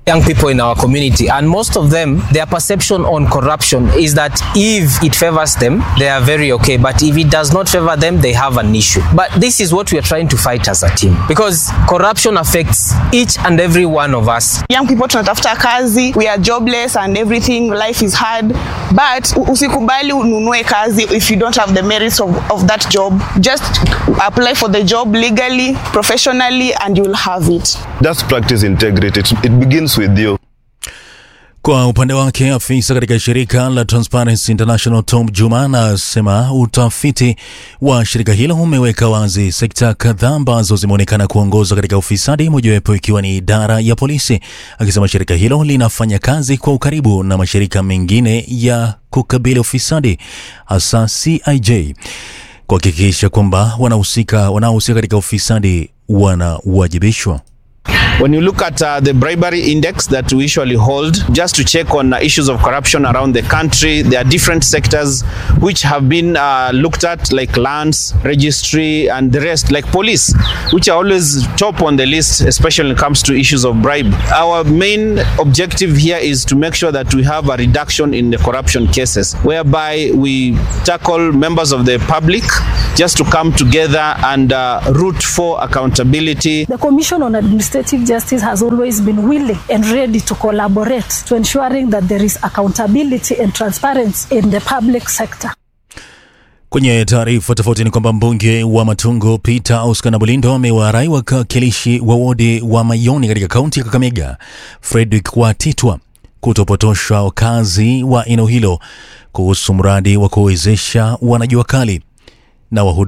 young people in our community, and most of them, their perception on corruption is that if it favors them, they are very okay, but if it does not favor them, they have an issue. But this is what we are trying to fight as a team because corruption affects each and every one of us. young people tunatafuta kazi we are jobless and everything life is hard but u- usikubali ununue kazi if you don't have the merits of, of that job just apply for the job legally professionally and you'll have it Just practice integrity. It, it begins with you. Kwa upande wake afisa katika shirika la Transparency International Tom Juma anasema utafiti wa shirika hilo umeweka wazi sekta kadhaa ambazo zimeonekana kuongozwa katika ufisadi, mojawapo ikiwa ni idara ya polisi, akisema shirika hilo linafanya kazi kwa ukaribu na mashirika mengine ya kukabili ufisadi hasa CIJ kuhakikisha kwamba wanahusika wanaohusika katika ufisadi wanawajibishwa. When you look at uh, the bribery index that we usually hold, just to check on uh, issues of corruption around the country, there are different sectors which have been uh, looked at, like lands, registry, and the rest, like police, which are always top on the list, especially when it comes to issues of bribe. Our main objective here is to make sure that we have a reduction in the corruption cases, whereby we tackle members of the public just to come together and uh, root for accountability The Commission on Administrative Justice has always been willing and ready to collaborate to ensuring that there is accountability and transparency in the public sector. Kwenye taarifa tofauti ni kwamba mbunge wa Matungo Peter Oscar Nabulindo amewarai wakilishi wa wodi wa Mayoni katika kaunti ya Kakamega Fredrick Watitwa kutopotosha wakazi wa eneo hilo kuhusu mradi wa kuwezesha wanajua kali na wahudumu